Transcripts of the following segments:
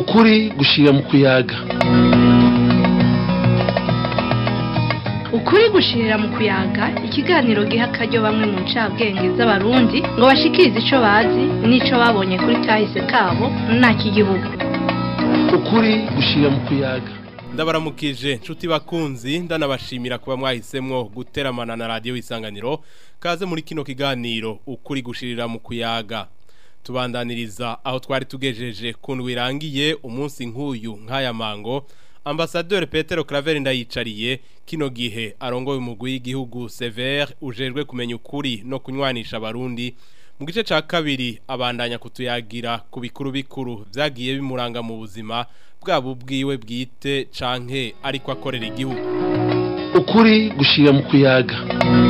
ukuri gushira mu kuyaga ukuri gushirira mu kuyaga ikiganiro giha akaryo bamwe mu ncabwenge z'abarundi ngo bashikirize ico bazi n'ico babonye kuri kahise kabo n'igihugu ukuri gushira mu kuyaga ndabaramukije nshuti bakunzi ndanabashimira kuba mwahisemwo guteramana na radiyo isanganiro kaze muri kino kiganiro ukuri gushirira mu kuyaga tubandaniriza aho twari tugejeje ku ndwi irangiye umunsi nk'uyu nk'aya mango ambasaderi Petero Claver ndayicariye kino gihe arongoye umugwi w'igihugu Sever ujejwe kumenya ukuri no kunywanisha abarundi mu gice ca kabiri abandanya kutuyagira ku bikuru bikuru vyagiye bimuranga mu buzima bwabo bwiwe bwite canke ariko akorera igihugu ukuri gushira mu kuyaga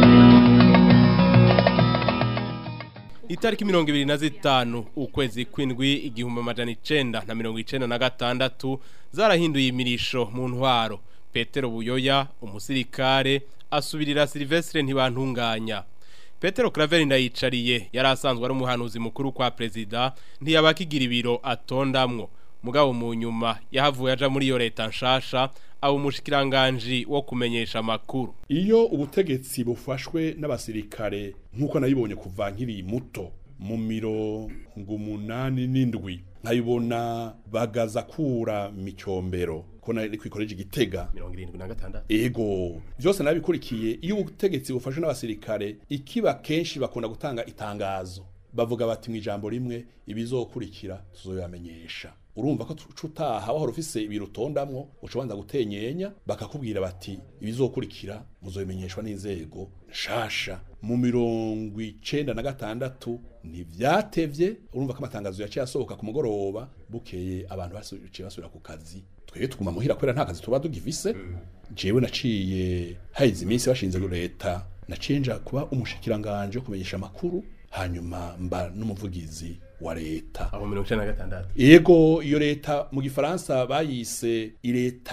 Itariki mirongo ibiri na zitanu ukwezi kwindwi igihumbi amajana icenda na mirongo icenda na gatandatu zarahinduye imirisho mu ntwaro Petero Buyoya umusirikare asubirira Silvestre ntibantunganya Petero Claver ndayicariye yari asanzwe ari umuhanuzi mukuru kwa prezida ntiyabakigira ibiro atondamwo mugabo mu nyuma yahavuye aja muri iyo leta nshasha aba umushikiranganji wo kumenyesha amakuru iyo ubutegetsi bufashwe n'abasirikare nk'uko nabibonye kuva nkiri muto mu mirongo umunani n'indwi nkabibona bagaza kura micombero ko nari kwikoreje igitega mirongo irindwi na gatandatu ego byose nabikurikiye iyo ubutegetsi bufashwe n'abasirikare ikiba kenshi bakunda gutanga itangazo bavuga bati mu ijambo rimwe ibizokurikira tuzoyamenyesha urumva ko cutaha wahora ufise ibirutondamwo ucobanza gutenyenya bakakubwira bati ibizokurikira muzobimenyeshwa n'inzego nshasha mu mirongo icenda na gatandatu ntivyatevye urumva ko amatangazo yaciye asohoka ku mugoroba bukeye abantu basuciye basubira ku kazi twebwe tuguma muhira kubera nta kazi tuba tugifise jewe naciye haheze iminsi bashinze leta naciye nja kuba umushikiranganje wo kumenyesha amakuru hanyuma mba n'umuvugizi wa leta aho mirongo icenda na gatandatu yego iyo leta mu gifaransa bayise ileta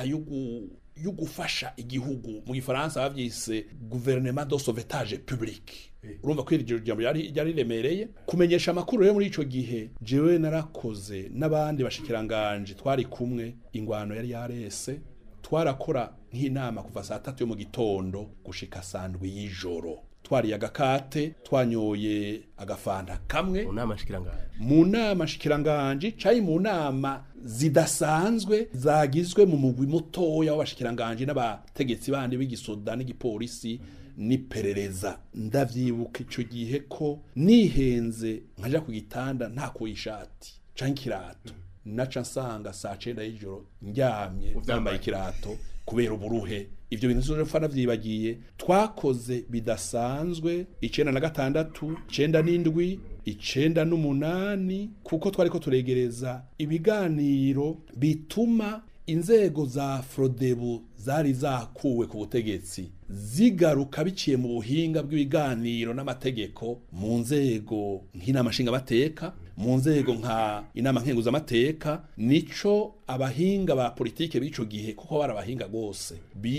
yo gufasha igihugu mu gifaransa bavyise gouvernement de sauvetage public urumva ko iryo jambo yari yari remereye kumenyesha amakuru rero muri ico gihe jewe narakoze n'abandi bashikiranganje twari kumwe ingwano yari yarese twarakora nk'inama kuva saa tatu yo mu gitondo gushika sandwi y'ijoro twariye agakate twanyoye agafanta kamwe mu nama nshikiranganje mu nama nshikiranganje cayi mu nama zidasanzwe zagizwe mu mugwi mutoya w'abashikiranganje n'abategetsi bandi b'igisoda n'igipolisi n'iperereza ndavyibuka ico gihe ko nihenze nkaja ku gitanda ntakuye ishati canke ikirato naca nsanga saa cenda y'ijoro ndyamye nambaye ikirato kubera uburuhe ivyo bintu zose fana vyibagiye twakoze bidasanzwe icenda na gatandatu icenda n'indwi icenda n'umunani kuko twariko turegereza ibiganiro bituma inzego za frodebu zari zakuwe ku butegetsi zigaruka biciye mu buhinga bw'ibiganiro n'amategeko mu nzego nk'inama nshingamateka mu nzego nka inama nkenguzamateka nico abahinga ba politike b'ico gihe kuko bari abahinga rwose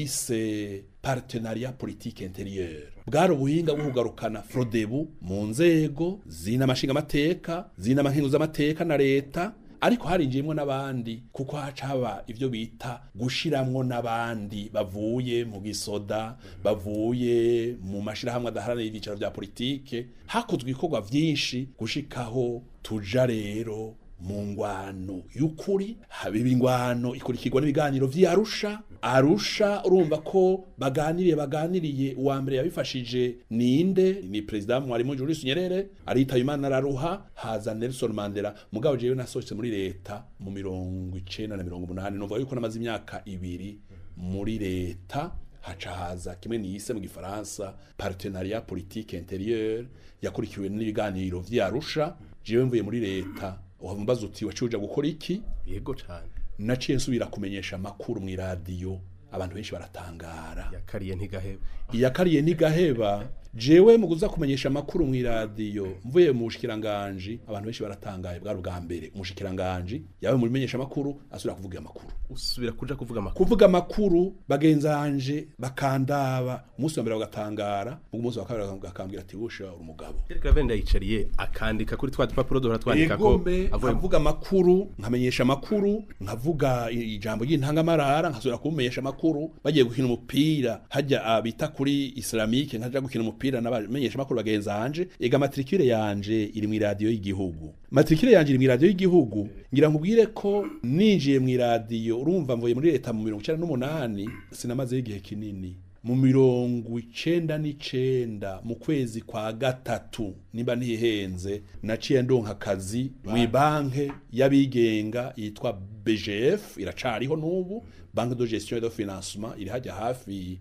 bise partenariat politique intérieure bwari ubuhinga bwo kugarukana frodebu mu nzego z'inama nshingamateka z'inama nkenguzamateka na leta ariko harinjiyemwo n'abandi kuko haca haba ivyo bita gushiramwo n'abandi bavuye mu gisoda bavuye mu mashirahamwe adaharanira ibyicaro vya politike hakozwe ibikorwa vyinshi gushikaho tuja rero mu ngwano y'ukuri habiba ingwano ikurikirwa n'ibiganiro vy'arusha arusha urumva ko baganiriye baganiriye uwa mbere yabifashije ninde ni perezida mwarimu Julius Nyerere aritaye Imana araruha haza Nelson Mandela mugabo jewe nasohotse muri leta mu mirongo icenda na mirongo umunani numva yuko namaze imyaka ibiri muri leta haca haza kimwe niyise mu gifaransa partenariat politique intérieure yakurikiwe n'ibiganiro vy'arusha jewe mvuye muri leta uhambaza uti waciye uja gukora iki yego cane naciye nsubira kumenyesha amakuru mu iradiyo abantu benshi baratangara yakariye ntigaheba iyakariye nigaheba jewe mu kuza kumenyesha amakuru mu iradiyo mvuye mu bushikiranganje abantu benshi baratangaye bwari ubwa mbere umushikiranganje yawe mu menyesha amakuru asubira kuvuga amakuru usubira kuja kuvuga amakuru kuvuga amakuru bagenzanje bakandaba umunsi wa mbere bagatangara umunsi wa kabiri bakambwira ati wusha uri umugabo Derek Lavende yicariye akandika kuri twa dupapuro duhora twandika ko egombe avuye mu- nkavuga amakuru nkamenyesha amakuru nkavuga i- ijambo ry'intangamarara nkasubira kumenyesha amakuru bagiye gukina umupira hajya abita kuri islamike nkaja gukina umupira n'abamenyesha amakuru bagenzanje ega matricule yanje iri mu iradiyo y'igihugu matricule yanje iri mu iradiyo y'igihugu ngira nkubwire ko ninjiye mu iradiyo urumva mvuye muri leta mu mirongo icenda n'umunani sinamazeho igihe kinini mu mirongo icenda n'icenda mu kwezi kwa gatatu nimba ntihenze naciye ndonka akazi mu banke y'abigenga yitwa BGF iracariho n'ubu banque de gestion et de financement iri hajya hafi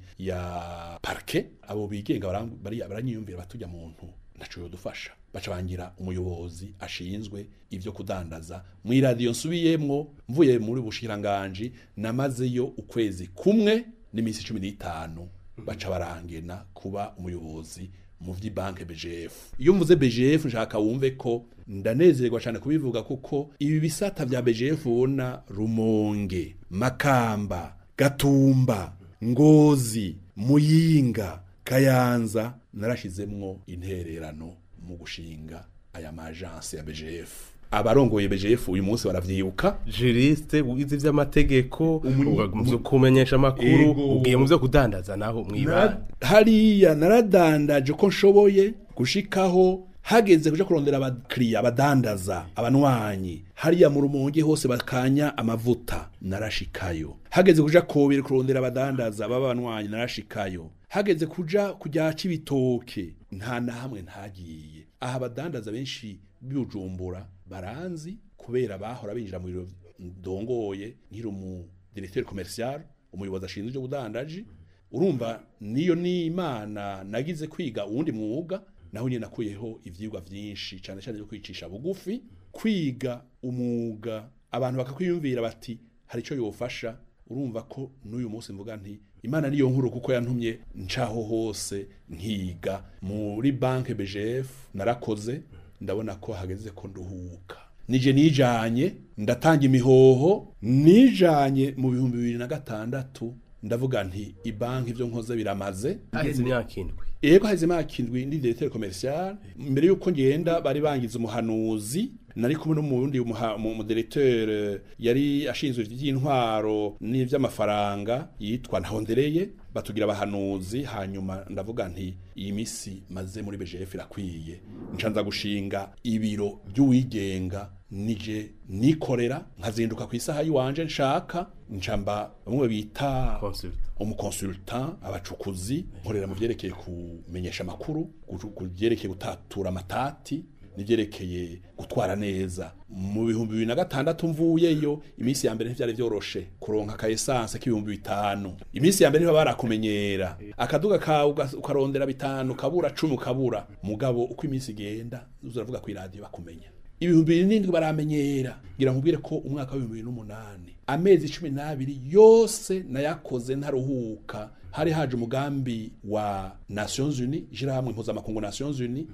ya parquet abo bigenga baram- bari- baranyiyumvira batujya muntu ntaco yodufasha baca bangira umuyobozi ashinzwe ivyo kudandaza mu iradiyo nsubiyemwo mvuye muri bushikiranganji namazeyo ukwezi kumwe n'iminsi cumi n'itanu baca barangena kuba umuyobozi mu vy'ibanke BGF iyo mvuze BGF nshaka wumve ko ndanezerwa cyane kubivuga kuko ibi bisata vya BGF ubona Rumonge Makamba Gatumba Ngozi Muyinga Kayanza narashizemwo intererano mu gushinga aya majansi ya BGF abarongoye BGF uyu munsi baravyibuka juriste wize ivy'amategeko Umu- ugaga mu vyo kumenyesha amakuru Ego. ugiye mu vyo kudandaza naho mwibana Nara- hariya naradandaje ko nshoboye gushikaho hageze kuja kurondera abakiriya abadandaza abanwanyi hariya mu rumonge hose bakanya amavuta narashikayo hageze kuja kobere kurondera abadandaza baba abanwanyi narashikayo hageze kuja kujya cibitoke nta na hamwe ntagiye aha abadandaza benshi bibujumbura baranzi kubera bahora binjira mu biro ndongoye nkiri umu directeur commercial umuyobozi ashinzwe ibyo budandaji urumva niyo ni imana nagize kwiga uwundi mwuga naho nyine nakuyeho ivyigwa vyinshi cyane cyane byo kwicisha bugufi kwiga umwuga abantu bakakwiyumvira bati hari icyo yofasha urumva ko n'uyu munsi mvuga nti imana niyo nkuru kuko yantumye ncaho hose nkiga muri banke BGF narakoze ndabona ko hageze ko nduhuka nije nijanye ndatanga imihoho nijanye mu bihumbi bibiri na gatandatu ndavuga nti ibanki ivyo nkoze biramaze haheze imyaka indwi Ego haize makindwi ndi directeur commercial mbere yuko ngenda bari bangize umuhanuzi nari kumwe n'umundi umuha- mu mu directeur eh, yari ashinzwe ivy'intwaro n'ivy'amafaranga yitwa Ntahondereye batugira abahanuzi hanyuma ndavuga nti iyi misi maze muri BGF irakwiye ncanza gushinga ibiro by'uwigenga nije nikorera nkazinduka ku isaha yiwanje nshaka ncamba bamwe bita Consultant. umukonsultant abacukuzi nkorera mu byerekeye kumenyesha amakuru gu- ku byerekeye gutatura amatati n'ibyerekeye gutwara neza mu bihumbi bibiri na gatandatu mvuyeyo iminsi ya mbere ntivyari vyoroshe kuronka ka esanse k'ibihumbi bitanu iminsi ya mbere niba barakumenyera akaduga kawe uga- ukarondera bitanu kabura cumi ukabura mugabo uko iminsi igenda uzuravuga ku iradiyo bakumenya ibihumbi bibiri n'indwi baramenyera ngira nkubwire ko umwaka w'ibihumbi bibiri n'umunani amezi cumi n'abiri yose nayakoze ntaruhuka hari haje umugambi wa nations unies ishirahamwe mpuzamakungu nations unies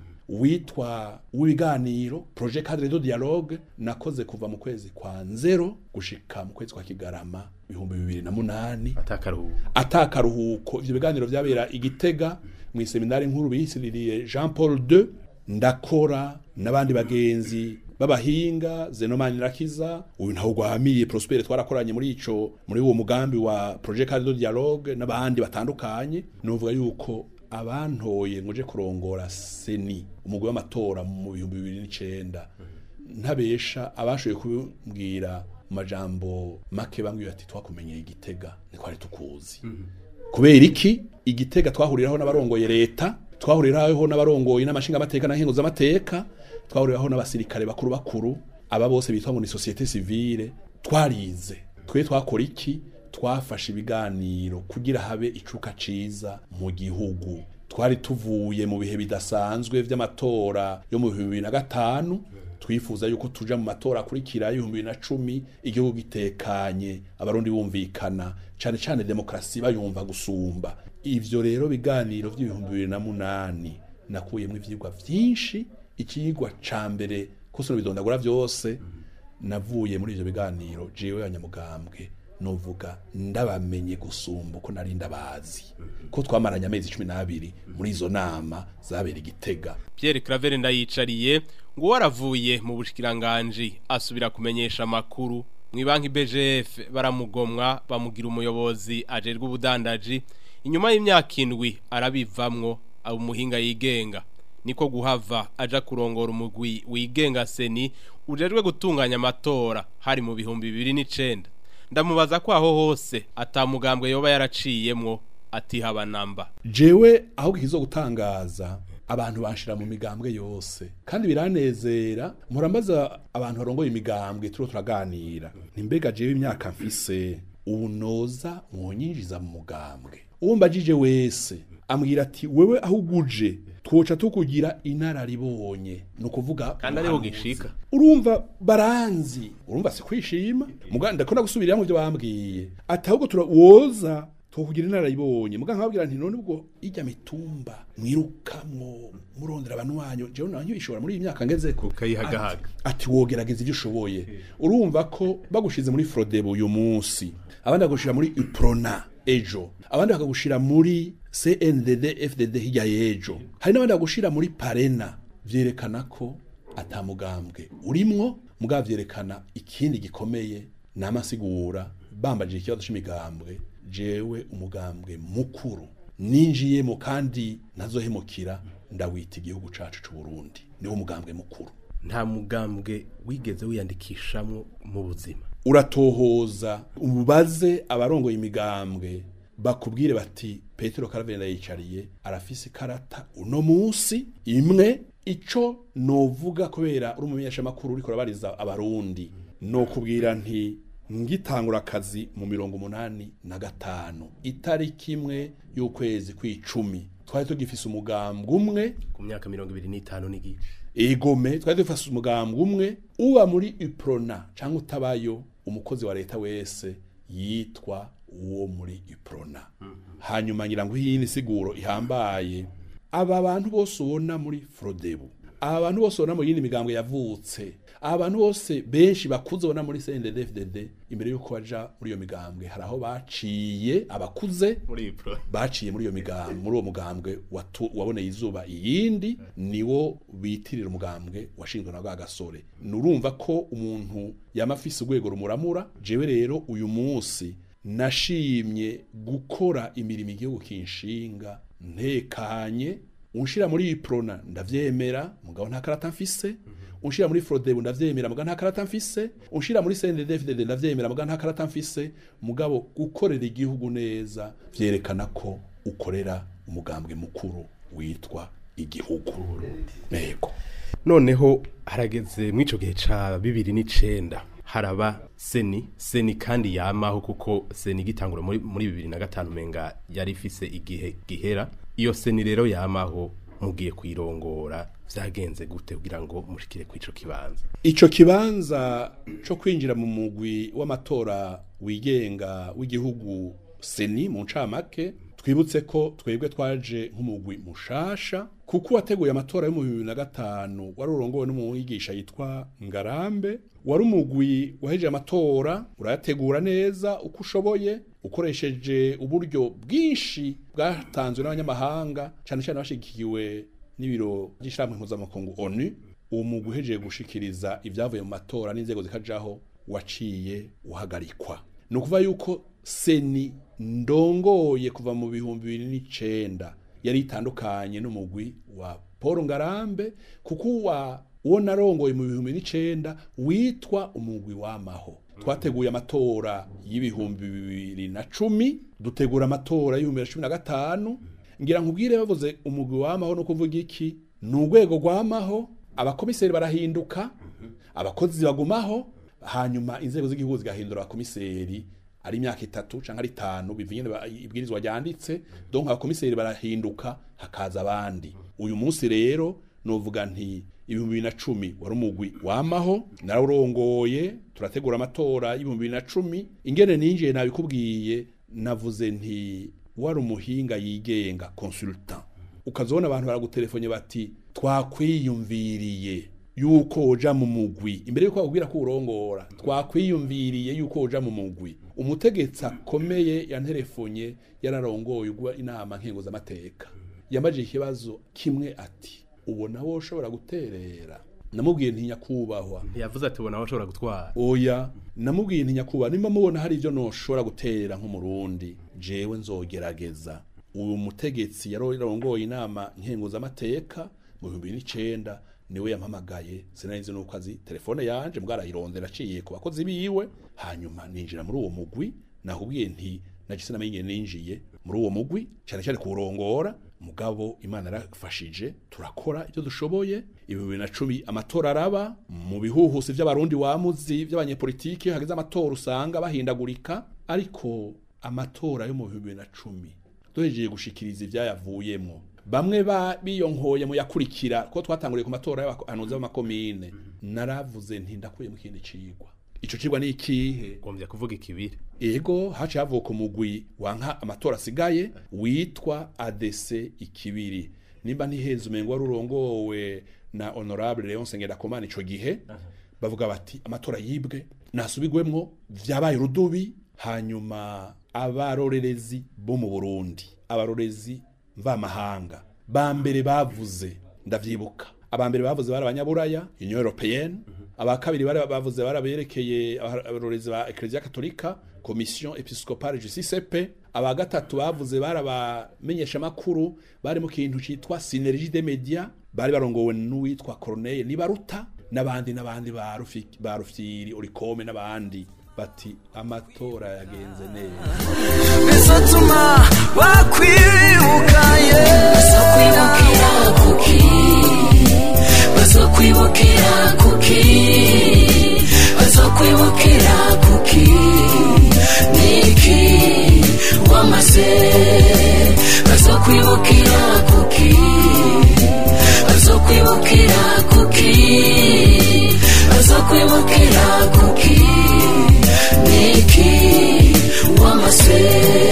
witwa w'ibiganiro projet cadre de dialogue nakoze kuva mu kwezi kwa nzero gushika mu kwezi kwa kigarama ibihumbi bibiri na munani atakaruhuko atakaruhuko ivyo biganiro vyabera igitega mu seminari nkuru biyisiririye Jean Paul II ndakora n'abandi bagenzi b'abahinga Zenomani Rakiza uyu ntaho gwahamiye Prosper twarakoranye muri ico muri uwo mugambi wa Projet Cadre de Dialogue n'abandi batandukanye novuga yuko abantoye nguje kurongora seni umugwi w'amatora mu bihumbi bibiri n'icenda ntabesha abashoboye kubwira mu majambo make bambwiye ati twakumenyeye igitega ntikwari tukuzi kubera iki igitega twahuriraho n'abarongoye leta twahuriraho n'abarongoye n'amashinga amateka na nkenguza amateka twahuriraho n'abasirikare bakuru bakuru aba bose bitwa ngo ni societe civile twarize twe twakora iki twafashe ibiganiro kugira habe icuka ciza mu gihugu twari tuvuye mu bihe bidasanzwe vy'amatora yo mu bihumbi bibiri na gatanu twifuza yuko tuja mu matora akurikira y'ibihumbi bibiri na cumi igihugu gitekanye abarundi bumvikana cane cane demokarasi bayumva gusumba ivyo rero biganiro vy'ibihumbi bibiri na munani nakuyemo ivyigwa vyinshi ikigwa ca mbere kose bidondagura vyose navuye muri ivyo biganiro jewe abanyamugambwe novuga ndabamenye gusumba uko nari ndabazi ko twamaranye amezi cumi n'abiri muri izo nama zabera igitega Pierre Claver ndayicariye ngo waravuye mu bushikiranganje asubira kumenyesha makuru mu banki BGF baramugomwa bamugira umuyobozi ajerwe ubudandaji inyuma y'imyaka indwi arabivamwo abo umuhinga yigenga niko guhava aja kurongora umugwi wigenga seni ujejwe gutunganya amatora hari mu bihumbi bibiri n'icenda ndamubaza ko aho hose atamugambwe yoba yaraciyemwo atihaba namba jewe ahubwo ikizo gutangaza abantu banshira mu migambwe yose kandi biranezera murambaza abantu barongoye imigambwe turiho turaganira nimbega jewe imyaka mfise ubu noza mwonyinjiza mu mugambwe uwo mbajije wese ambwira ati wewe aho uguje twoca tukugira inararibonye ni ukuvuga Kandi ariho umuhanuzi. gishika. urumva baranzi urumva si kwishima muganda ndakunda gusubirira mu byo bambwiye ati ahubwo tura woza tukugira inararibonye muganga nkababwira nti none ubwo ijya mitumba mwirukamwo murondera abantu wanyu jewe nanyu ishobora muri iyi myaka ngezeko Ukayihagahaga. ati wogerageza ibyo ushoboye urumva ko bagushize muri frodebo uyu munsi abandi bakagushira muri iprona ejo abandi bakagushira muri cndd fdd hirya y'ejo hari n'abandi bagushira muri parena vyerekana ko atamugambwe urimwo mugabo vyerekana ikindi gikomeye n'amasigura bambajije ikibazo c'imigambwe jewe umugambwe mukuru ninjiyemo kandi nazohemukira ndawita igihugu cacu c'u Burundi niwo mugambwe mukuru nta mugambwe wigeze wiyandikishamwo mu buzima uratohoza ubaze abarongoye imigambwe bakubwire bati petero karavenda yicariye arafise ikarata uno munsi imwe ico novuga kubera uri umumenyeshamakuru uriko urabariza abarundi nokubwira nti ngitangura akazi mu mirongo umunani na gatanu itariki imwe y'ukwezi kw'icumi twari tugifise umugambwe umwe ku myaka mirongo ibiri n'itanu n'igice egome twari dufashe umugambwe umwe uba muri iprona cyangwa utabayo umukozi wa leta wese yitwa uwo muri iprona hanyuma ngira ngo iyi ni siguro ihambaye aba bantu bose ubona muri frodebu aba bantu bose ubona mu yindi migambwe yavutse aba bantu bose benshi bakuze ubona muri CNDD-FDD imbere y'uko baja muri iyo migambwe hari aho baciye abakuze muri iyi pro baciye muri iyo migambwe muri uwo mugambwe watu- waboneye izuba iyindi niwo bitirira umugambwe washinzwe na bwa gasore nurumva ko umuntu yama afise urwego rumuramura jewe rero uyu munsi nashimye gukora imirimo igihugu kinshinga ntekanye unshira muri iyi prona ndavyemera mugabo nta karata mfise unshira muri frodebu ndavyemera mugabo nta karata mfise unshira muri CNDD-FDD ndavyemera mugabo nta karata mfise mugabo gukorera igihugu neza vyerekana ko ukorera umugambwe mukuru witwa igihugu nego noneho harageze mw'ico gihe ca bibiri n'icenda haraba seni seni kandi yamaho kuko seni igitangura muri muri bibiri na gatanu menga yari ifise igihe gihera iyo seni rero yamaho mugiye kwirongora vyagenze gute kugira ngo mushikire kw'ico kibanza ico kibanza co kwinjira mu mugwi w'amatora wigenga w'igihugu seni mu ncamake twibutse ko twebwe twaje nk'umugwi mushasha kuko wateguye amatora yo mu bibiri na gatanu wari urongowe n'umwigisha yitwa ngarambe wari umugwi wahejeje amatora urayategura neza uko ushoboye ukoresheje uburyo bwinshi bwatanzwe n'abanyamahanga cyane cyane bashigikiwe n'ibiro by'ishyirahamwe mpuzamakungu onu uwo mugwi uhejeje gushikiriza ibyavuye mu matora n'inzego zikajaho waciye uhagarikwa ni ukuvuga yuko seni ndongoye kuva mu bihumbi bibiri n'icenda yari itandukanye n'umugwi wa paul ngarambe kuko uwa uwo narongoye mu bihumbi n'icenda witwa umugwi w'amaho twateguye amatora y'ibihumbi bibiri na cumi dutegura amatora y'ibihumbi bibiri na cumi na gatanu ngira nkubwire bavuze umugwi w'amaho no kuvuga iki ni urwego rw'amaho abakomiseri barahinduka abakozi bagumaho hanyuma inzego z'igihugu zigahindura abakomiseri ari imyaka itatu cyangwa ari itanu bivanye na- ibwirizwa ryanditse donc abakomiseri barahinduka hakaza abandi uyu munsi rero novuga nti ibihumbi bibiri na cumi wari umugwi wamaho narawurongoye turategura amatora y'ibihumbi bibiri na cumi ingene ninjiye nabikubwiye navuze nti wari umuhinga yigenga consultant ukazobona abantu baragutelefone bati twakwiyumviriye yuko woja mu mugwi imbere yuko bakubwira ko urongora twakwiyumviriye yuko woja mu mugwi umutegetsi akomeye yanterefonye yararongoye ugwa inama nkengo z'amateka yambajije ikibazo kimwe ati ubona wowe ushobora guterera namubwiye ntinya kubahwa ntiyavuze ati ubona aho ushobora gutwara oya namubwiye ntinya kubahwa nimba mubona hari ibyo noshobora guterera nk'umurundi jewe nzogerageza uyu mutegetsi yarongoye inama nkengo z'amateka mu bihumbi n'icenda niwe yampamagaye sinarizi nuko azi telefone yanje mbwarayirondera aciye ku bakozi biwe hanyuma ninjira muri uwo mugwi nakubwiye nti nagise namenye ninjiye muri uwo mugwi cyane cyane kuwurongora mugabo imana yarafashije turakora ibyo dushoboye ibi bibiri na cumi amatora araba mu bihuhusi by'abarundi wamuzi by'abanyepolitiki iyo hageze amatora usanga bahindagurika ariko amatora yo mu bibiri na cumi duhejeje gushikiriza ibyayavuyemo bamwe ba biyonkoye mu yakurikira ko twatanguriye ku matora y'abahanuzi b'amakomine naravuze nti ndakuye mu kindi cigwa ico cigwa ni ikihe ngombye kuvuga ikibiri ego haciye havuka umugwi wanka amatora asigaye witwa ADC ikibiri nimba ntiheza umengo wari urongowe na honorable Leon Sengerakomana ico gihe bavuga bati amatora yibwe nasubigwemwo vyabaye urudubi hanyuma abarorerezi bo mu Burundi abarorezi mvamahanga ba mbere bavuze ndavyibuka aba mbere bavuze bari abanyaburaya union européenne aba kabiri bari bavuze baraberekeye abarorezi ba ecclesia katolika commission episcopale justice pe aba gatatu bavuze bari abamenyesha makuru bari mu kintu citwa synergie des médias bari barongowe n'uwitwa Corneille Nibaruta n'abandi n'abandi ba Rufiki ba Rufyiri Urikome n'abandi bati amatora yagenze neza bizatuma wakwibukaye bazokwibukira kuki bazokwibukira kuki bazokwibukira kuki niki wamaze bazokwibukira kuki bazokwibukira kuki bazokwibukira kuki niki wamaze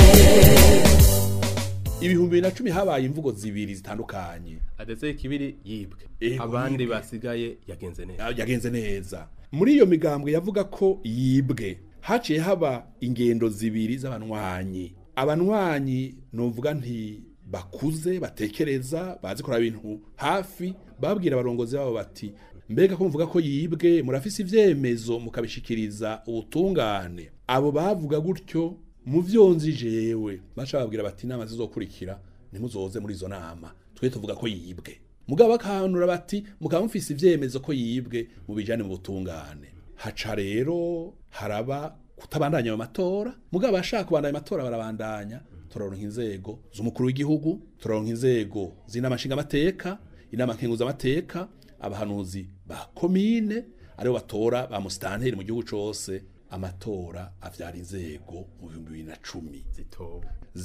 ibihumbi bibiri na cumi habaye imvugo zibiri zitandukanye adetse ikibiri yibwe Ego, abandi yibwe. basigaye yagenze neza yagenze neza muri iyo migambwe yavuga ko yibwe haciye haba ingendo zibiri z'abanywanyi abanywanyi novuga nti bakuze batekereza bazi kuraba ibintu hafi babwira abarongozi babo bati mbega ko muvuga ko yibwe murafise ivyemezo mukabishikiriza ubutungane abo bavuga gutyo mu vyonzi jewe baca babwira bati inama zizokurikira ntimuzoze muri izo nama twe tuvuga ko yibwe mugabo bakanura bati mukaba mufise ivyemezo ko yibwe mu bijane mu butungane haca rero haraba kutabandanya ayo matora mugabo abashaka kubandanya amatora barabandanya turaronka inzego z'umukuru w'igihugu turaronka inzego z'inama nshingamateka inama nkenguzamateka abahanuzi ba komine aribo batora ba musitanteri mu gihugu cose amatora avyara inzego mu bihumbi bibiri na cumi zitowe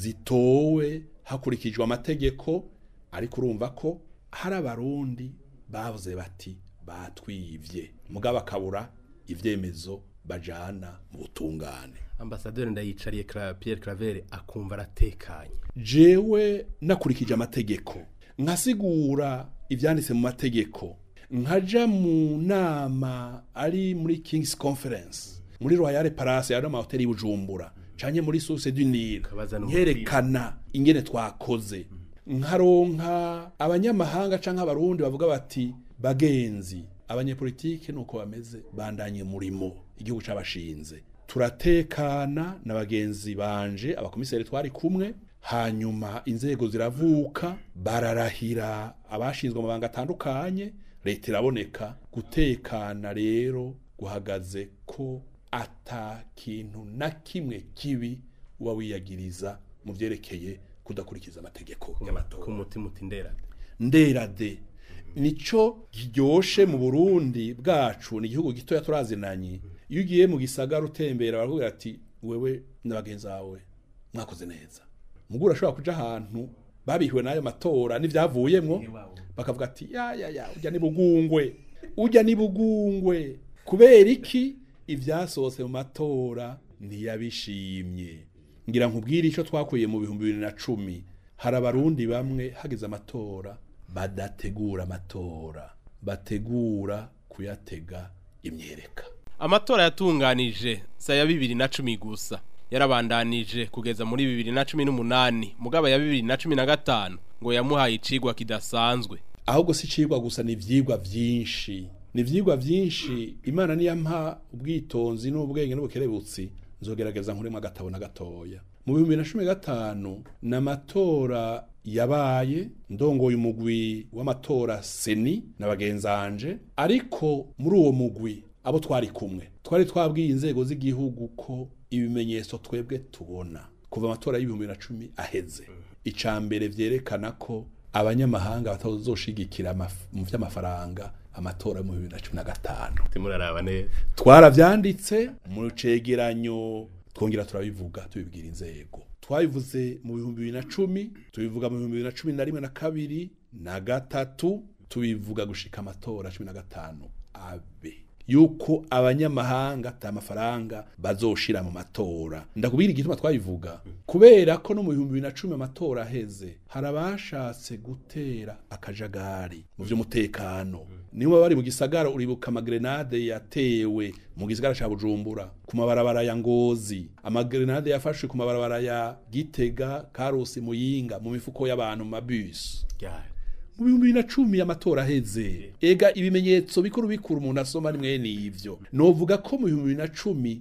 zitowe hakurikijwe amategeko ariko urumva ko hari abarundi bavuze bati batwivye mugabo akabura ivyemezo bajana mu butungane ambasaderi ndayicariye Cla- Pierre Claver akumva aratekanye jewe nakurikije amategeko nkasigura ivyanditse mu mategeko nkaja mu nama ari muri King's Conference muri Royal Palace ya mahoteli y'Ubujumbura canke muri Source du Nil Kabaza n'umupira. nkerekana ingene twakoze nkaronka abanyamahanga canke abarundi bavuga bati bagenzi abanyepolitike nuko bameze bandanye murimo igihugu cabashinze turatekana na bagenzi banje abakomiseri twari kumwe hanyuma inzego ziravuka bararahira abashinzwe amabanga atandukanye leta iraboneka gutekana rero guhagaze ko ata kintu na kimwe kibi uba wiyagiriza mu vyerekeye kudakurikiza amategeko y'amatora ku mutima uti nderade nderade nico kiryoshe mu Burundi bwacu ni igihugu gitoya turazinanye iyo ugiye mu gisagara utembera baravuga ati wewe n'abagenzi bawe mwakoze neza mugura urashobora kuja ahantu babihiwe n'ayo matora n'ivyavuyemwo bakavuga ati ya ya ya ujya ni bugungwe ujya ni bugungwe kubera iki ivyasohotse mu matora ntiyabishimye ngira nkubwire icyo twakuye mu bihumbi bibiri na cumi hari abarundi bamwe hageze amatora badategura amatora bategura kuyatega imyereka amatora yatunganije saya bibiri na cumi gusa yarabandanije kugeza muri bibiri na cumi n'umunani mugaba ya bibiri na cumi na gatanu ngo yamuhaye icigwa kidasanzwe ahubwo si icigwa gusa ni ivyigwa vyinshi ni ivyigwa vyinshi imana niyampa ubwitonzi n'ubwenge n'ubukerebutsi nzogerageza nkuremwo agatabo na gatoya mu bihumbi bibiri na cumi na gatanu ni amatora yabaye ndongoye umugwi w'amatora seni na bagenzanje ariko muri uwo mugwi abo twari kumwe twari twabwiye inzego z'igihugu ko ibimenyetso twebwe tubona kuva amatora y'ibihumbi bibiri na cumi aheze ica mbere vyerekana ko abanyamahanga batazoshigikira amaf- mu vy'amafaranga amatora yo mu bibiri na cumi na gatanu timuraraba neza twaravyanditse mu cegeranyo twongera turabivuga tubibwira inzego twabivuze mu bihumbi bibiri na cumi tubivuga mu bihumbi bibiri na cumi na rimwe na kabiri na gatatu tubivuga gushika amatora cumi na gatanu abe yuko abanyamahanga ata mafaranga bazoshira mu matora ndakubwira igituma twabivuga kubera ko no mu bihumbi bibiri na cumi amatora aheze hari abashatse gutera akajagari mu vy'umutekano niba bari mu gisagara uribuka amagrenade yatewe mu gisagara ca bujumbura ku mabarabara ya ngozi amagrenade yafashwe ku mabarabara ya gitega karusi muyinga mu mifuko y'abantu mu mabisi mu bihumbi bibiri na cumi amatora aheze ega ibimenyetso bikuru bikuru umuntu asoma ni mwene ivyo novuga ko mu bihumbi bibiri na cumi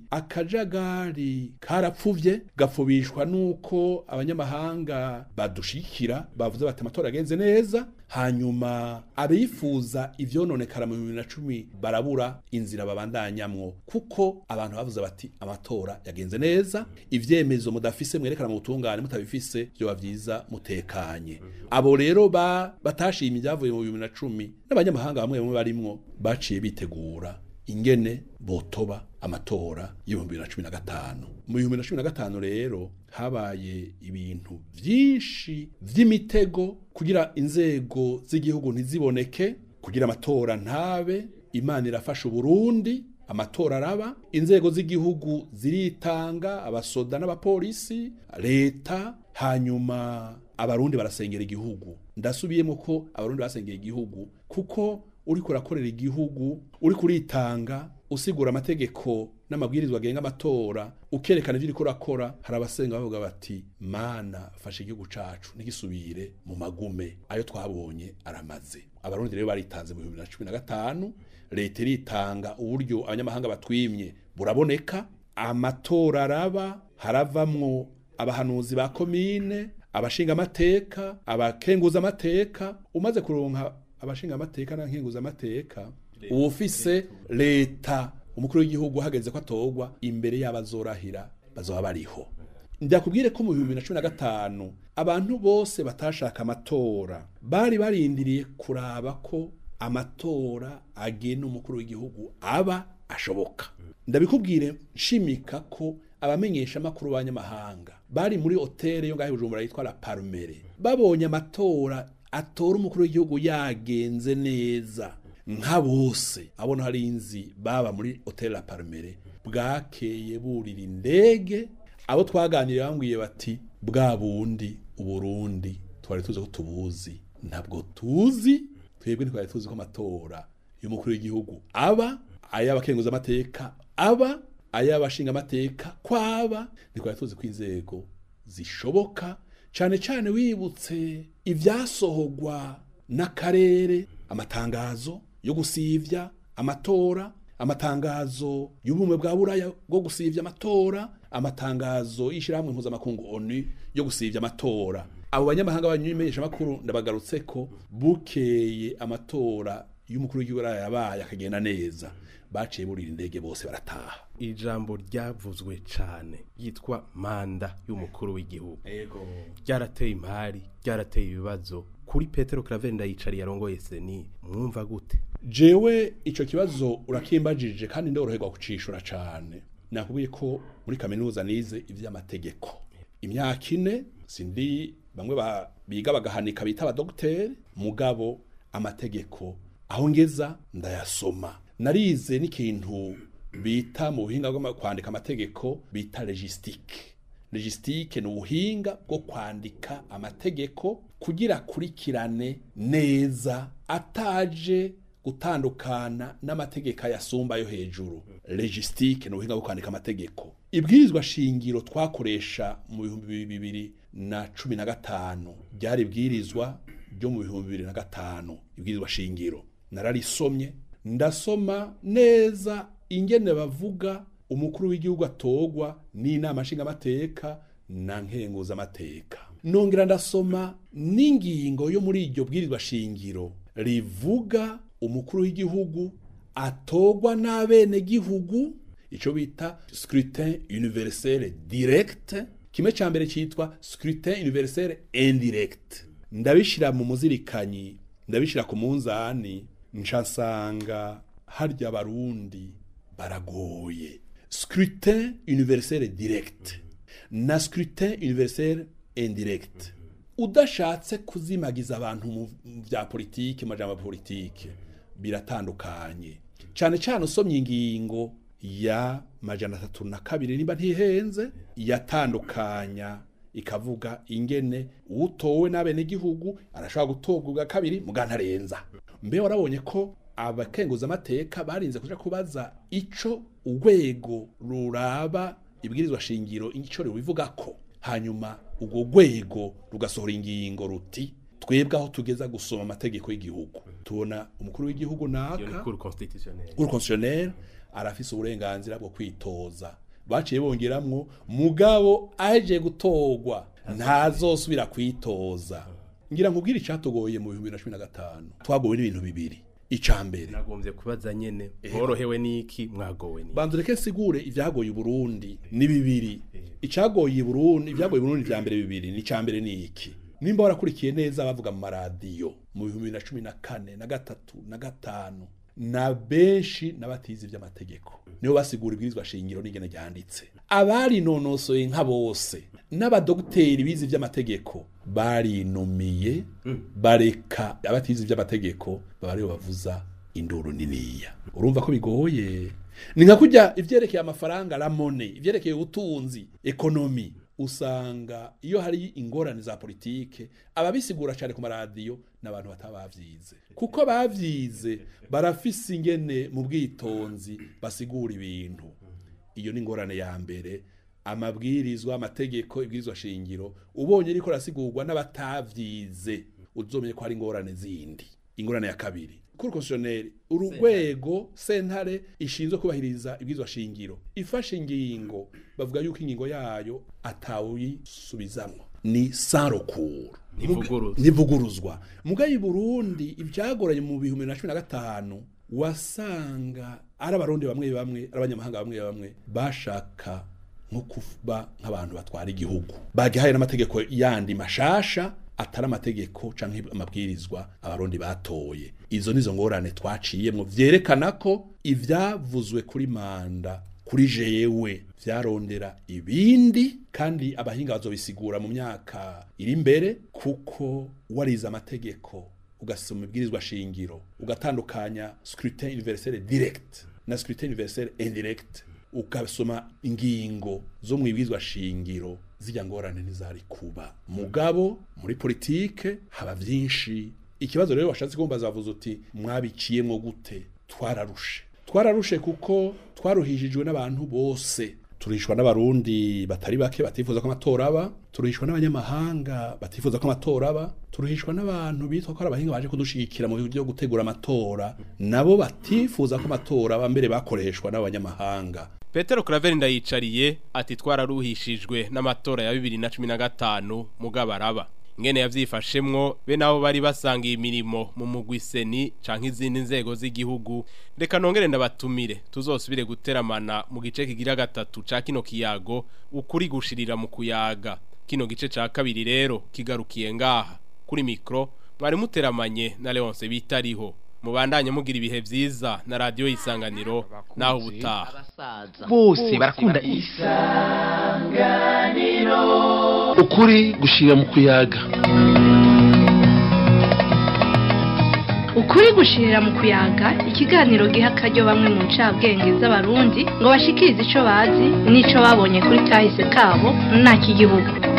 akajagari karapfuvye gapfubishwa nuko abanyamahanga badushikira bavuze bati amatora agenze neza hanyuma abifuza ivyononekara mu bihumbi bibiri na cumi barabura inzira babandanyamwo kuko abantu bavuze bati amatora yagenze neza ivyemezo mudafise mwerekana mu butungane mutabifise vyoba vyiza mutekanye abo rero ba batashimye ibyavuye mu bibiri na cumi n'abanyamahanga bamwe bamwe barimwo baciye bitegura ingene botoba amatora y'ibihumbi bibiri na cumi na gatanu mu bihumbi bibiri na cumi na gatanu rero habaye ibintu vyinshi vy'imitego kugira inzego z'igihugu ntiziboneke kugira amatora ntabe imana irafasha uburundi amatora araba inzego z'igihugu ziritanga abasoda n'abapolisi leta hanyuma abarundi barasengera igihugu ndasubiyemo ko abarundi basengera igihugu kuko uriko urakorera igihugu uriko uritanga usigura amategeko n'amabwirizwa agenga amatora ukerekana ivyo uriko urakora hari abasenga bavuga bati mana fasha igihugu cacu ntigisubire mu magume ayo twabonye aramaze abarundi rero baritanze mu bihumbi bibiri na cumi na gatanu leta iritanga uburyo abanyamahanga batwimye buraboneka amatora araba haravamwo abahanuzi ba komine abashinga amateka abakenguza amateka umaze kuronka abashinga amateka n'abakenguza amateka uwufise leta umukuru w'igihugu hageze ko atorwa imbere y'abazorahira bazoba bariho ndakubwire ko mu bihumbi na cumi na gatanu abantu bose batashaka amatora bari barindiriye kuraba ko amatora agena umukuru w'igihugu aba ashoboka ndabikubwire nshimika ko abamenyesha amakuru b'abanyamahanga bari muri hoteli yo ngaho i bujumbura yitwa la parumere babonye amatora atora umukuru w'igihugu yagenze neza nka bose abona hari inzi baba muri hoteli la parumere bwakeye burira indege abo twaganiriye bambwiye bati bwa bundi uburundi twari tuzi ko tubuzi ntabwo tuzi twebwe ntitwari tuzi ko amatora y'umukuru w'igihugu aba ay'abakenguza amateka aba ay'abashinga amateka kwaba ntitwari tuzi ko inzego zishoboka cyane cyane wibutse ibyasohogwa n'akarere amatangazo yo gusivya amatora amatangazo y'ubumwe bwa buraya bwo gusivya amatora amatangazo y'ishyirahamwe mpuzamakungu onu yo gusivya amatora abo banyamahanga banyumenyesha makuru ndabagarutse ko bukeye amatora y'umukuru w'igihugu yabaye akagenda neza baciye burira indege bose barataha ijambo ryavuzwe cyane yitwa manda y'umukuru w'igihugu ryarateye impari ryarateye ibibazo kuri petero karavenda yicariye arongoye seni mwumva gute jewe ico kibazo urakimbajije kandi ndoroherwa kucishura cane nakubwiye ko muri kaminuza nize ivy'amategeko imyaka ine sindi bamwe ba- biga bagahanika bita abadogiteri mugabo amategeko aho ngeza ndayasoma narize n'ikintu bita mu buhinga bwo kwandika amategeko bita logistique logistique ni ubuhinga bwo kwandika amategeko kugira akurikirane neza ataje gutandukana n'amategeko ayasumba yo hejuru logistique ni ubuhinga bwo kwandika amategeko ibwirizwa shingiro twakoresha mu bihumbi bibiri na cumi na gatanu ryari ibwirizwa ryo mu bihumbi bibiri na gatanu ibwirizwa shingiro nararisomye ndasoma neza ingene bavuga umukuru w'igihugu atogwa n'inama nshingamateka na nkenguzamateka nongera ndasoma n'ingingo yo muri iryo bwirizwa shingiro rivuga umukuru w'igihugu atogwa n'abenegihugu ico bita scrutin universel direct kimwe ca mbere citwa scrutin universel indirect ndabishira mu muzirikanyi ndabishira ku munzani nca nsanga harya abarundi baragoye scrutin universel direct na scrutin universel indirect udashatse kuzimagiza abantu mu bya politike majambo ya politike biratandukanye cyane cyane usomye ingingo ya majana atatu na kabiri nimba ntihenze yatandukanya ikavuga ingene utowe n'abenegihugu arashobora gutorwa ubwa kabiri mugantarenza mbe warabonye ko abakenguza amateka barinze kuja kubaza ico urwego ruraba ibwirizwa shingiro ico ribivuga ko hanyuma urwo rwego rugasohora ingingo ruti twebwe aho tugeza gusoma amategeko y'igihugu tubona umukuru w'igihugu iyo ni naka cour constitutionnelle uri constitutionnel arafise uburenganzira bwo kwitoza baciye bongeramwo mugabo aje gutorwa ntazosubira kwitoza ngira nkubwire icatugoye mu 2015 twagowe n'ibintu bibiri ica mbere nagombye kubaza nyene mworohewe n'iki mwagowe n'iki banza reke sigure ivyagoye Burundi ni bibiri icagoye Burundi ivyagoye Burundi vya mbere bibiri ni ca mbere ni iki nimba warakurikiye neza bavuga mu maradiyo mu bihumbi bibiri na cumi na kane na gatatu na gatanu na benshi n'abatizi vy'amategeko nibo basigura ibwirizwa shingiro n'ingene ryanditse abari nonosoye nka bose n'abadogiteri bize ivy'amategeko barinumiye bareka abatizi ivy'amategeko baba aribo bavuza induru niniya urumva ko bigoye ni nka kurya ivyerekeye amafaranga ramone ivyerekeye ubutunzi ekonomi usanga iyo hari ingorane za politike ababisigura cyane ku maradiyo n'abantu batabavyize kuko bavyize barafise ingene mu bwitonzi basigura ibintu iyo ni ingorane ya mbere amabwirizwa amategeko ibwirizwa shingiro ubonye riko rasigurwa n'abatavyize uzomenye ko hari ingorane zindi ingorane ya kabiri kuri constitutionnel urugwego sentare ishinzwe kubahiriza ibwirizwa shingiro ifashe ingingo bavuga yuko ingingo yayo atawuyisubizamwo ni sans recours Ntivuguruzwa. ntivuguruzwa mugaye i Burundi ivyagoranye mu bihumbi bibiri na cumi na gatanu wasanga ari abarundi bamwe bamwe ari abanyamahanga bamwe bamwe bashaka nko kuba nk'abantu batwara igihugu bagihaye n'amategeko yandi mashasha atari amategeko canke amabwirizwa abarundi batoye izo nizo ngorane twaciyemwo vyerekana ko ivyavuzwe kuri manda kuri jewe vyarondera ibindi kandi abahinga bazobisigura mu myaka iri imbere kuko warize amategeko ugasoma ibwirizwa shingiro ugatandukanya scrutin universel direct na scrutin universel indirect ugasoma ingingo zo mu ibwirizwa shingiro zijya ngorane ntizari kuba mugabo muri politike haba vyinshi ikibazo rero washatse kumbaza bavuze uti mwabiciyemwo gute twararushe twararushe kuko twaruhishijwe n'abantu bose turishwa n'abarundi batari bake batifuza ko amatora aba turishwa n'abanyamahanga batifuza ko amatora aba turishwa n'abantu bitwa ko ari abahinga baje kudushigikira mu byo gutegura amatora nabo batifuza ko amatora aba mbere bakoreshwa n'abanyamahanga Petero Claver ndayicariye ati twararuhishijwe n'amatora ya 2015 mugabaraba ngene yavyifashemwo be nabo bari basangiye imirimo mu mugwiseni canke izindi nzego z'igihugu reka nongere ndabatumire tuzosubire guteramana mu gice kigira gatatu ca kino kiyago ukuri gushirira mu kuyaga kino gice ca kabiri rero kigarukiye ngaha kuri mikro mwari muteramanye na Leonce bitariho mubandanye mugira ibihe vyiza na radio isanganiro naho ubutaha bose barakunda ukuri gushira mu kuyaga ukuri ukuri gushirira mu kuyaga ikiganiro giha akaryo bamwe mu ncabwenge z'abarundi ngo bashikirize ico bazi n'ico babonye kuri kahise kabo nta kigihugu